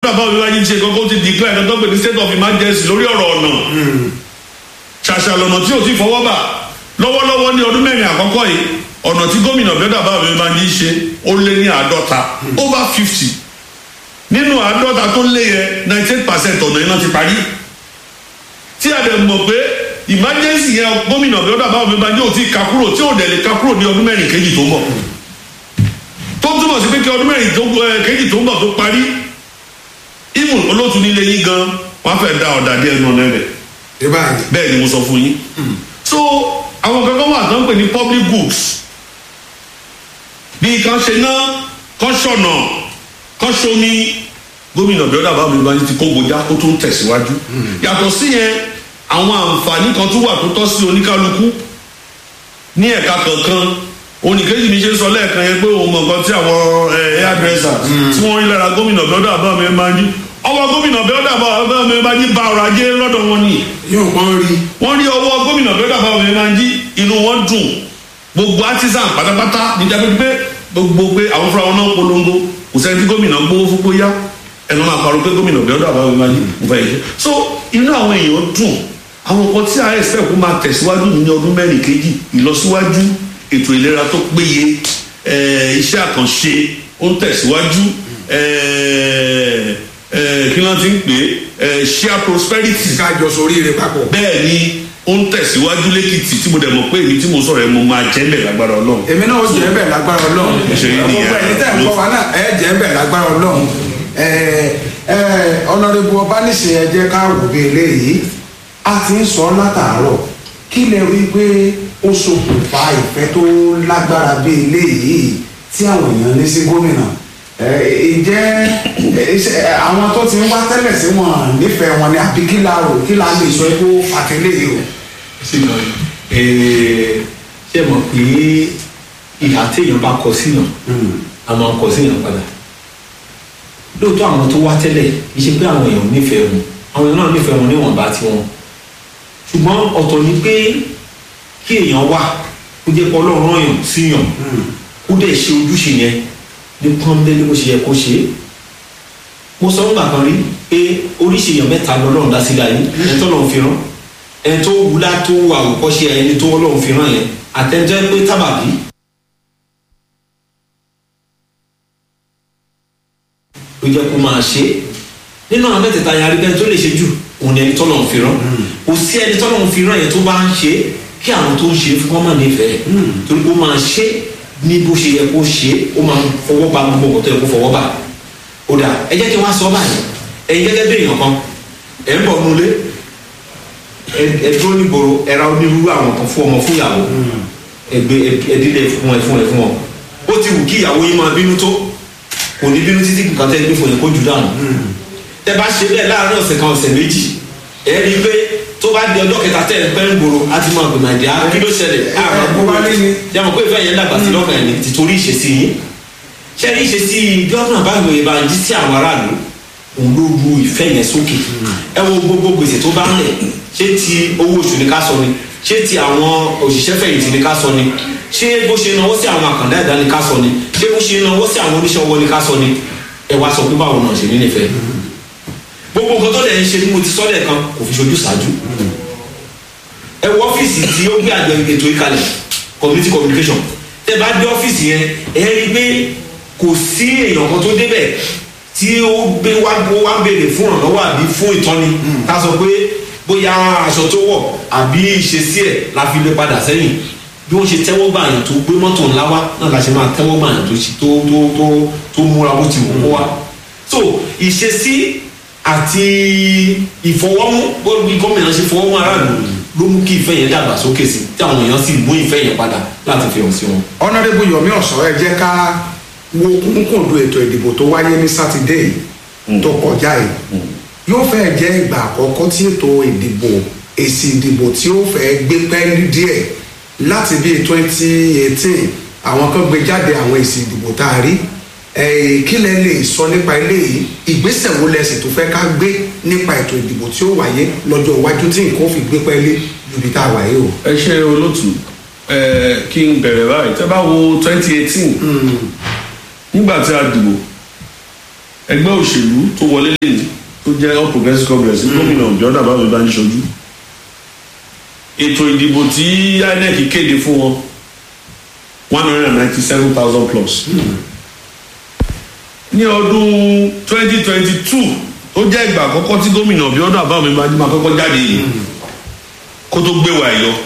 bàbá mi wáyé ṣe kọ́kọ́ ti declare ẹ̀ka tó pè ní state of emergency lórí ọ̀rọ̀ ọ̀nà ṣàṣà lọ́nà tí ò ti fọwọ́ bà lọ́wọ́lọ́wọ́ ní ọdún mẹ́rin àkọ́kọ́ yìí ọ̀nà tí gómìnà bẹ́ẹ̀ bàbá mi máa ń yí ṣe ó lé ní àádọ́ta over fifty nínú àádọ́ta tó lé yẹ ninety eight percent ọ̀nà iná ti parí tí a dẹ̀ mọ̀ pé emergency yẹn gómìnà bẹ́ẹ̀ bàbá mi máa ń yóò ti ka kúrò tí ò dẹ̀ lè ka kúrò ní ọdún mẹ́rin kejì tó ń bọ̀ tó túmọ̀ sí pé kí ọdún mẹ́rin tó ẹ, kejì tó ń bọ̀ tó parí even olóòtú nílé yín gan wọ́n á fẹ́ da ọ̀dà díẹ̀ nù ọ̀nà rẹ̀ ìbáyìí bẹ́ẹ̀ ni mo sọ fún yín so àwọn kankan wà tó ń pè ní public goods bí kan ṣe ná kan ṣọ̀nà kan ṣomi gómìnà bíọ́dà bá mi báyìí ti kó gbòjá ó tún tẹ̀síwájú yàtọ̀ sí yẹn àwọn àǹfààní kan tún wà tó tọ́ sí oníkálukú ní ẹ̀ka kankan oníkejì mi ṣe ń sọ lẹ́ẹ̀kan yẹn pé òun mọ̀ nǹkan tí àwọn hairdresser tí wọ́n rí lára gómìnà bíọ́dà bá mi máa ń jí ọwọ́ gómìnà bíọ́dà bá mi máa ń jí ba ọrọ̀ ajé lọ́dọ̀ wọn nìyí yóò pọ́n rí wọ́n rí ọwọ́ gómìnà bẹ́ẹ̀ dàbà wọn máa ń jí inú wọn dùn gbogbo artisan pátápátá níjà pé pé gbogbo pé àwọn fúnra wọn náà polongo kò sẹ́ni tí gómìnà gbówó fún bóyá ẹnu máa parọ́ pé gómìnà bẹ́ẹ̀ dàbà wọn máa ń jí mo fẹ́ yìí so inú àwọn èèyàn dùn àwọn nǹkan tí a expect kó máa tẹ̀síwájú ní ọdún mẹ́rin kejì ìlọsíwájú ètò ìlera tó péye eh, iṣẹ́ àkànṣe ó ń tẹ̀síwájú eh, eh, kí wọ́n ti ń pè é eh, share prosperity kájọ sórí rẹ papọ̀ bẹ́ẹ̀ ni ó ń tẹ̀síwájú lẹ́kìtì tí mo dẹ̀ mọ̀ pé èmi tí mo sọ̀rọ̀ ẹ̀ mo máa jẹ́ bẹ̀ lágbára ọlọ́run. èmi náà ó jẹ́ bẹ̀ lágbára ọlọ́run Ṣe rí nìyẹn. gbogbo ẹni tẹ́ ń kọ́ wa náà ẹ jẹ́ bẹ̀ lágbára ọlọ́run ẹ ẹ ọ̀nàdébù ọbánisìn ẹ jẹ́ ká wò bí eléyìí a ti ń sọ látàárọ̀ kí lè rí i pé ó ṣokùnfà ìfẹ́ tó lágbára bí eléyìí tí àwọn èèyàn ní sí gómìnà ẹ ǹjẹ́ ẹ, ṣe- ẹ, àwọn tó ti ń wá tẹ́lẹ̀ sí wọn nífẹ̀ẹ́ wọn ni àbí kí la rò kí la lè sọ pé ó fàtẹ́lẹ̀ yìí o. sínú ẹ ṣe mọ̀ pé ìhà téèyàn bá kọ síyàn a máa ń kọ síyàn padà lóòótọ́ àwọn tó wá tẹ́lẹ̀ kì í ṣe pé àwọn èèyàn nífẹ̀ẹ́ wọn àwọn èèyàn náà nífẹ̀ẹ́ wọn níwọ̀nba tiwọn ṣùgbọ́n ọ̀tọ̀ ni pé kí èèyàn wà kó jẹ́ pé ọlọ́run rán yàn síyàn kó dẹ̀ ṣe ojúṣe yẹn ní pọ́nbélé bó ṣe yẹ kó ṣe é mo sọ nígbà kan rí pé oríṣi èèyàn mẹ́ta lọ́lọ́run dá sílẹ̀ ayé ẹni tó lọ́run fi rán ẹni tó wúlá tó àwòkọ́ṣe ẹni tó lọ́run fi rán yẹn àtẹnjẹ́ pé tábàbí ló jẹ́ kó máa ṣe é nínú àwọn mẹ́tẹ̀ẹ̀ta yẹn arígbẹ́ni tó lè ṣe jù òun ni ẹni tó lọ́run fi rán kò sí ẹni tó lọ́run fi rán yẹn tó bá ń ṣe é kí àwọn tó ń ṣe é fún wọn máa nífẹ̀ẹ́ torí pé ó máa ṣe é ní bó ṣe yẹ kó ṣe é ó máa fọwọ́ ba gbogbo nǹkan tó yẹ kó fọwọ́ bá ó dà ẹ jẹ́ kí wọ́n á sọ báyìí ẹ̀yin gẹ́gẹ́ bí èèyàn kan ẹ̀ ń bọ̀ nulẹ̀ ẹ dúró nígboro ẹ ra onírúurú àwọn kan fún ọmọ fún ìyàwó ẹgbẹ ẹdílé fún ẹ fún ẹ fún ọ ó ti wù kí ìyàwó yín máa bínú tó kò ní bínú títí nǹkan tẹ́ gbé fún yẹn kó jù dànù tẹ́ bá ṣe bẹ́ẹ̀ láàárín ọ̀sẹ̀ kan ọ̀sẹ̀ méjì ẹ rí i pé tó bá di ọjọ́ kẹta tẹ́ ẹ pẹ́ ń gbòòrò á ti máa gbìmọ̀ ìdí á kí ló ṣẹlẹ̀ á máa bó bá ní ni. yàmọ̀ pé ìfẹ́ yẹn dàgbà sí lọ́kàn ẹ̀ ní tìtorí ìṣesí yín ṣé rí ìṣesí gọ́ọ̀nà báwo ìbá jí sí àwọn aráàlú òun ló ru ìfẹ́ yẹn sókè ẹ wo gbogbo gbèsè tó bá ń lẹ̀ ṣé ti owó oṣù ni ká sọ ni ṣé ti àwọn òṣìṣẹ́ fẹ̀yìntì ni ká sọ ni ṣé bó ṣe náwó sí àwọn àkàndá ẹ̀dá ni ká sọ ni ṣé bó ṣe náwó sí àwọn oníṣẹ́ ọwọ́ ni ká sọ ni ẹ wá sọ pé báwo náà ṣe ní nífẹ̀ẹ́ gbogbo nǹkan tó lẹ̀ ń ṣe ni mo ti sọ lẹ́ẹ̀kan kò fi ṣojú ṣáájú ẹ wọ ọ́fíìsì tí ó gbé àjọ ètò ìkàlẹ̀ community communication tẹ bá dé ọ́fíìsì yẹn ẹ rí i pé kò sí èèyàn kan tó débẹ̀ tí ó gbé wá ó wá béèrè fún ìrànlọ́wọ́ àbí fún ìtọ́ni ká sọ pé bóyá aṣọ tó wọ̀ àbí ìṣesí ẹ̀ la fi lè padà sẹ́yìn bí wọ́n ṣe tẹ́wọ́ gbà yàn tó gbé mọ́tò ńlá wá náà la ṣe máa tẹ́wọ́ gbà yàn tó ṣe tó tó tó tó múra bó ti wù kó wá so ìṣesí àti ìfọwọ́mú bó bí gómìnà ṣe fọwọ́mú aráàlú ló mú kí ìfẹ́ yẹn dàgbà sókè sí tí àwọn èèyàn sì mú ìfẹ́ yẹn padà láti fi hàn sí wọn. ọ̀nàdébù yomi ọ̀sọ́ ẹ jẹ́ ká wo kúnkúndù ètò ìdìbò tó wáyé ní sátidé yìí tó kọjá yìí yóò fẹ́ jẹ́ ìgbà àkọ́kọ́ tí ètò ìdìbò èsì ìdìbò tí ó fẹ́ gbé pẹ́ẹ́lí díẹ̀ láti bíi twenty eighteen àwọn kan gbé jáde àwọn èsì ìdìbò tá a rí ẹ̀ẹ́ kí lẹ lè sọ nípa eléyìí ìgbésẹ̀ wo lẹ sì tó fẹ́ ká gbé nípa ètò ìdìbò tí ó wáyé lọ́jọ́ iwájú tí nǹkan ó fi gbé pẹ́ẹ́lí ju ibi tá a wáyé o. ẹ ṣe olótù ẹ kí n bẹ̀rẹ̀ báyìí tẹ́ bá wo twenty eighteen nígbà tí a dìbò ẹgbẹ́ òṣèlú tó wọlé tó jẹ́ all progressives congress gómìnà ọ̀jọ́dà báwo bá ń ṣojú ètò ìdìbò tí inec kéde fún wọn one hundred and ninety seven thousand plus ní ọdún twenty twenty two tó jẹ́ ìgbà àkọ́kọ́ tí gómìnà ọ̀bíọ́dún àbáwọ̀mí máa máa kọ́kọ́ jáde yìí kó tó gbé wa yọ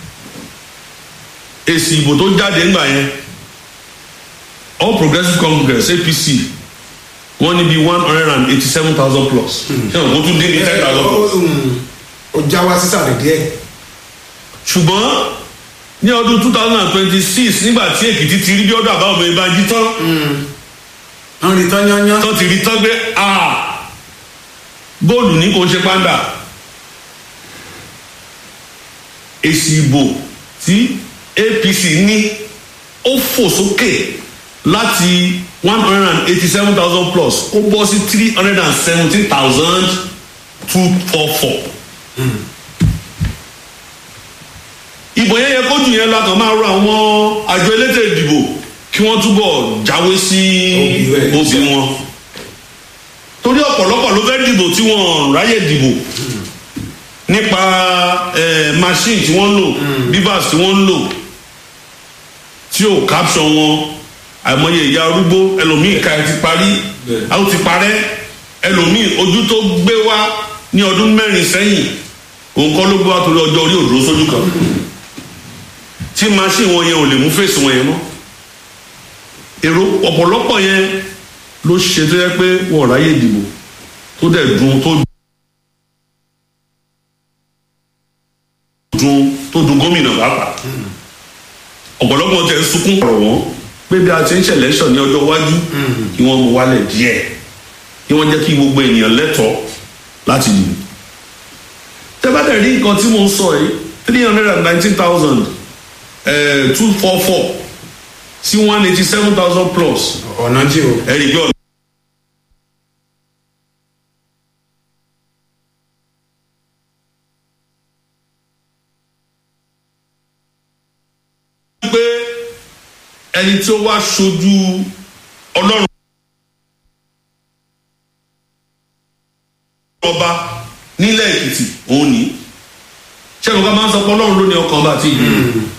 èsì ìbò tó jáde ńgbà yẹn all progressives congress apc wọ́n ní bí one hundred and eighty seven thousand plus ṣé o kó tún dín ní ten thousand plus ó já wá sísàlẹ̀ díẹ̀ ṣùgbọ́n ní ọdún two thousand and twenty six nígbà tí èkìtì ti rí bí ọdún àbáwọ̀mí bá jí tán wọ́n rí tán yányán tán ti rí tán pé a góòlù ní kò ń ṣe pàǹdà èsì ìbò tí apc ní ó fò sókè láti one hundred and eighty seven thousand plus ó bọ́ sí three hundred and seventeen thousand two four four. ìbò yẹn yẹ kójú yẹn la kàn máa rọ àwọn àjọ elétò ìdìbò kí wọ́n túbọ̀ jáwé sí Obì rẹ̀. obì wọn torí ọ̀pọ̀lọpọ̀ ló fẹ́ dìbò tí wọ́n ráyè dìbò nípa eh, machine tí wọ́n ń lò bivas tí wọ́n ń lò tí ò capture wọn àìmọye ìyá arúgbó ẹlòmíì ká ẹ ti parí Bẹ́ẹ̀. a ó ti parẹ́ ẹlòmíì ojú tó gbé wá ní ọdún mẹ́rin sẹ́yìn òun kọ́ ló gbé wá torí ọjọ́ orí òdúró sójú kan tí machine wọn yẹn ò lè mú fèsì wọn yẹn mọ́ èrò ọ̀pọ̀lọpọ̀ yẹn ló ṣe tó yẹ pé wọn ò ráyè dìbò tó dẹ̀ dùn tó dùn tó dùn gómìnà pàápàá ọ̀pọ̀lọpọ̀ tẹ̀ ń sunkún ọ̀rọ̀ wọn pé bí a ti ń ṣẹlẹ̀ sọ ní ọjọ́ iwájú kí wọ́n mú wálẹ̀ díẹ̀ kí wọ́n jẹ́ kí gbogbo ènìyàn lẹ́tọ̀ọ́ láti dìbò tẹ́bàdàn rí nǹkan tí mo ń sọ yìí three hundred and nineteen thousand two four four sí one eighty seven thousand plus ọ̀nà jí o ẹ̀rí pé ọ̀nà. pé ẹni tí ó wá ṣojú ọlọ́run ọba nílẹ̀ èkìtì òun ní ṣẹ́gun ká máa ń sọ pé ọlọ́run ló ní ọkàn ọba àti ìlú.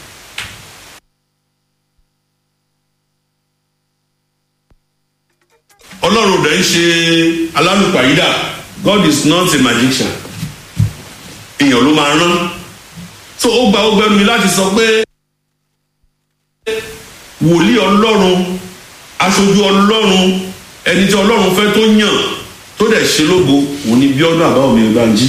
ọlọ́run rẹ̀ ń ṣe alálùpàyídà god is not a magician èèyàn ló máa rán so ó gba ó gbẹnu mi láti sọ pé wòlíì ọlọ́run aṣojú ọlọ́run ẹni tí ọlọ́run fẹ́ tó yàn tó dẹ̀ ṣe lógo òun ni bíọ́dún àbáwọ̀mí ìbànjí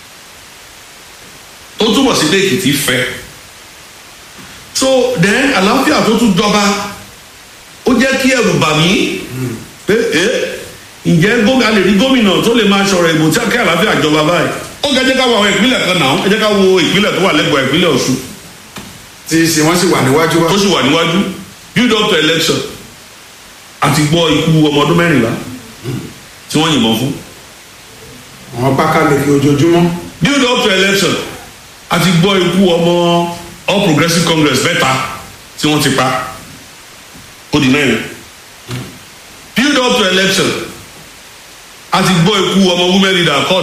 ó túbọ̀ sí pé èkìtì fẹ́ so then àlàáfíà tó tún jọba ó jẹ́ kí ẹ̀rù bà mí pé ẹ ǹjẹ́ gómìnà a lè rí gómìnà tó lè máa ṣọ̀rọ̀ ìbò tí akẹ́ àlàáfíà jọba báyìí ó kẹ́ ẹ jẹ́ ká wo àwọn ìpínlẹ̀ kan náà ẹ jẹ́ ká wo ìpínlẹ̀ tó wà lẹ́gbọ̀ọ́ ìpínlẹ̀ ọ̀ṣun tí ṣe wọ́n sì wà níwájú wa tó sì wà níwájú build up to election àti gbọ́ ikú ọmọ ọdún mẹ́rìnlá tí wọ́n yìnbọn fún àwọn pákáleke ojoojúmọ́ build up to election àti gbọ́ ikú ọmọ all progressives congress mẹ́ta tí wọ́n ti pa ó di mẹ́rin build up to election àti gbọ́ ikú ọmọ women leader accord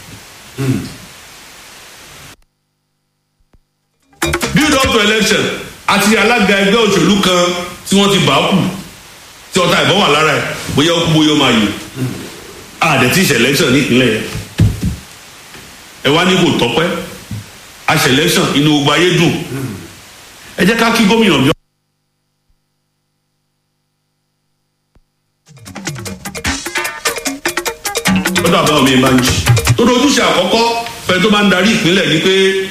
build up to election àti alága ẹgbẹ́ òṣèlú kan tí wọ́n ti bá kù tí ọta ìbọn wà lára ẹ̀ bóyá ó kú bóyá ó máa yè àdẹ̀tí ìṣẹ̀ election ní ìpínlẹ̀ yẹn ẹ wá ní kò tọ́pẹ́ àṣẹ election inú gbogbo ayé dùn ẹ jẹ́ ká kí gómìnà bí. ó dàbí àwọn mi máa ń jì tó ní ojúṣe àkọ́kọ́ fẹ́ tó máa ń darí ìpínlẹ̀ ni pé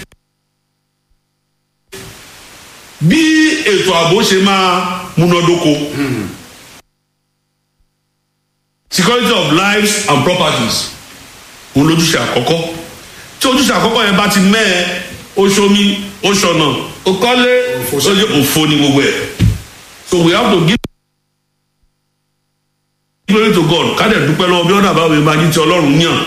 bí ètò ààbò ṣe máa múnádóko security of lives and properties òun lójúṣe àkọ́kọ́ tí ojúṣe àkọ́kọ́ yẹn bá ti mẹ́ẹ̀ oṣomi oṣọ̀nà okọ́lé oye òfo ni gbogbo ẹ̀ so we have to give glory to God ká dẹ̀ dúpẹ́ lọ́wọ́ bí ọ̀nà àbáwọ̀ yẹn máa ní ti ọlọ́run yàn.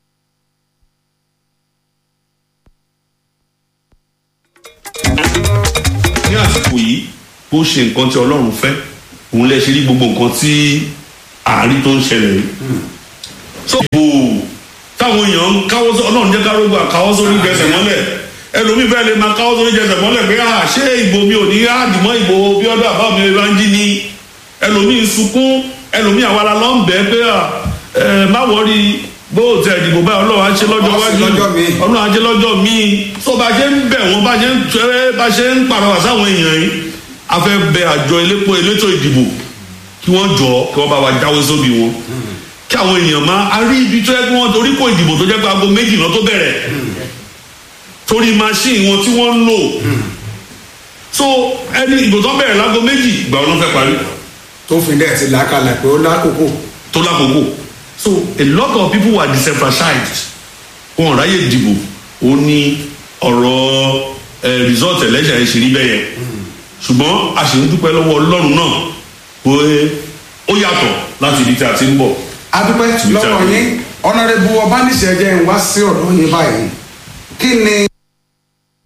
ní àsìkò yìí bó ṣe nǹkan tí ọlọ́run fẹ́ òun lè ṣe rí gbogbo nǹkan tí àárín tó ń ṣẹlẹ̀ yìí so bò táwọn èèyàn ń káwọ́ sọ ọlọ́run jẹ́ kárógbà káwọ́ sórí jẹsẹ̀ mọ́lẹ̀ ẹlòmíì fẹ́ lè máa káwọ́ sórí jẹsẹ̀ mọ́lẹ̀ pé à ṣé ìbò mi ò ní àdìmọ́ ìbò bí ọdún àbá mi máa ń jí ni ẹlòmíì ń sunkún ẹlòmíì àwa la lọ́ ń bẹ́ẹ̀ pé à ẹ má wọrí bó o tẹ ìdìbò báyìí ọlọ́run á ṣe lọ́jọ́ Ọlọ́run á ṣe wájú lọ́jọ́ míì. ọlọ́run á ṣe lọ́jọ́ míì tó bá ṣe ń bẹ̀ wọ́n bá ṣe ń tẹ́ bá ṣe ń pàrọwà sáwọn èèyàn yìí a fẹ́ bẹ àjọ elépo elétò ìdìbò kí wọ́n jọ kí wọ́n bá wa jáwé sóbì wọn kí àwọn èèyàn máa a rí ibi tó yẹ kí wọ́n torí kó ìdìbò tó jẹ́ pé aago méjì náà tó bẹ̀rẹ̀ torí machine wọn tí wọ́n ń lò so ẹni ìbò tó bẹ̀rẹ̀ láago méjì ìgbà wọn ló fẹ́ parí tó fi dẹ̀ ti làákàlà pé ó lákòókò tó lákòókò so a lot of people were disenfranchised wọn ráyè dìbò ó ní ọ̀rọ̀ ẹ result election ẹ̀ ṣe rí bẹ́ẹ̀ yẹn ṣùgbọ́n a sì ń dúpẹ́ lọ́wọ́ ọlọ́run náà pé ó yàtọ̀ láti ibi tí a ti ń bọ̀. adúpẹ́ lọ́wọ́ yín ọ̀nàrẹ́bù ọbánisẹ̀ jẹ́ ń wá sí ọ̀dọ́ yín báyìí kí ni